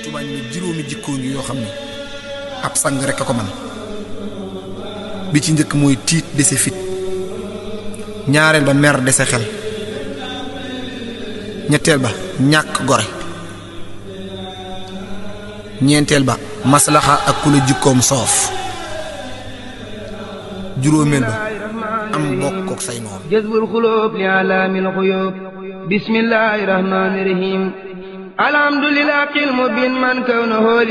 Tuubaa ñu ne juróomi jikkoo ngi yoo xam ne ab sang rek a ko man bi ci njëkk mooy tiit dese fit ñaareel ba mer dese xel ñetteel ba ñàkk gore ñeenteel ba maslaxa ak ku la jikkoom soof juróomeel ba am bokk ak say noonu jazbul xulóob li alaamil xuyóob bismillaahi rahmaani rahiim alhamdulilah qil mu bin man kaw na